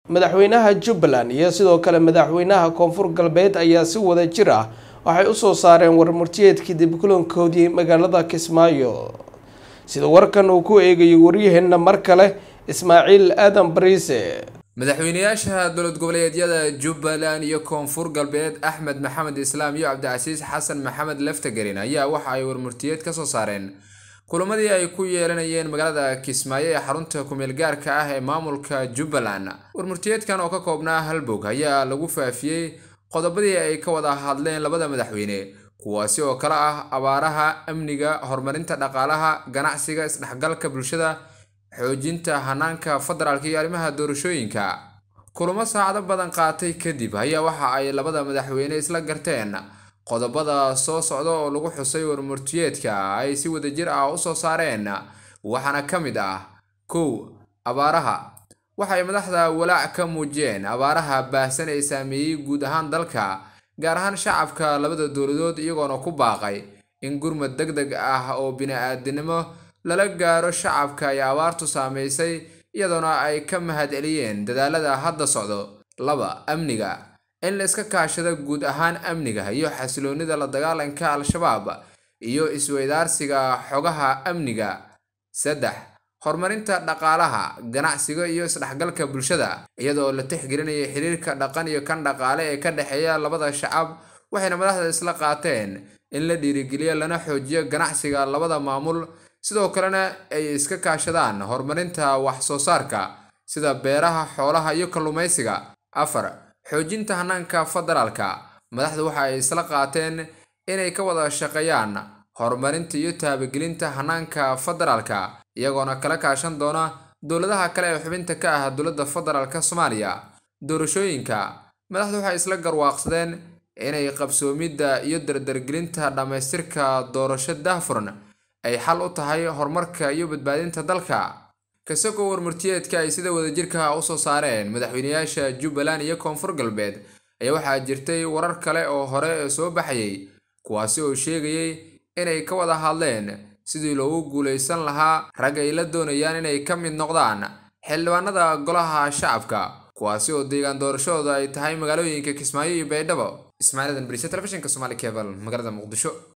madaxweynaha jubbaland iyo sidoo kale madaxweynaha koonfur galbeed ayaa si wada jir ah waxay usoo saareen warmurtiyeedkii dibkulankoodii magaalada kismaayo sida warkan uu ku eegayo waryaheena mar kale ismaaciil aadan bariise madaxweynayaasha dowlad goboleedyada jubbaland iyo koonfur galbeed axmed maxamed islaam iyo cabdicasiis xasan maxamed leftagelin ayaa waxa ay warmurtiyeed kasoo saareen kulamadii ay ku yeelanayeen magaalada kismaayo ee xarunta kumeel gaarka ah ee maamulka jubbaland warmurtiyeedkan oo ka koobnaa halbog ayaa lagu faafiyey qodobadii ay ka wada hadleen labada madaxweyne kuwaasi oo kale ah abaaraha amniga horumarinta dhaqaalaha ganacsiga isdhexgalka bulshada xoojinta hanaanka federaalka iyo arrimaha doorashooyinka kulamo saacado badan qaatay kadib ayaa waxa ay labada madaxweyne isla garteen qodobada soo socda oo lagu xusay warmurtiyeedka ay si wadajir ah usoo saareen waxaana ka mid ah kow abaaraha waxay madaxda walaac ka muujiyeen abaaraha baahsan ee saameeyey guud ahaan dalka gaar ahaan shacabka labada dowladood iyagoona ku baaqay in gurmad deg deg ah oo bini-aadinimo lala gaaro shacabka ay abaartu saameysay iyadoona ay ka mahad celiyeen dadaalada hadda socdo laba amniga in la iska kaashado guud ahaan amniga iyo xasiloonida la dagaalanka al-shabaab iyo isweydaarsiga xogaha amniga saddex horumarinta dhaqaalaha ganacsiga iyo isdhexgalka bulshada iyadoo la tixgelinaya xiriirka dhaqan iyo kan dhaqaale ee ka dhexeeya labada shacab waxayna madaxda isla qaateen in la dhiirigeliyo lana xoojiyo ganacsiga labada maamul sidoo kalena ay iska kaashadaan horumarinta wax soo saarka sida beeraha xoolaha iyo kalluumaysiga afar xoojinta hanaanka federaalka madaxdu waxa ay isla qaateen inay ka wada shaqeeyaan horumarinta iyo taabagelinta hanaanka federaalka iyagoona kala kaashan doona dowladaha kale ee xubinta ka ah dowladda federaalka soomaaliya doorashooyinka madaxdu waxay isla garwaaqsadeen inay qabsoomidda iyo dardargelinta dhammaystirka doorasho daahfuran ay xal u tahay horumarka iyo badbaadinta dalka kasagoo warmurtiyeedka ay sida wadajirka usoo saareen madaxweynayaasha jubbaland iyo koonfur galbeed ayaa waxaa jirtay warar kale oo hore soo baxayay kuwaasi oo sheegayay inay ka wada hadleen sidii loogu guulaysan lahaa rag ay la doonayaan inay ka mid noqdaan xildhibaanada golaha shacabka kuwaasi oo deegaan doorashadooda ay tahay magaalooyinka kismaayo iyo baydhabo ismaaciil adan bariise telefishinka somaali cebal magaalada muqdisho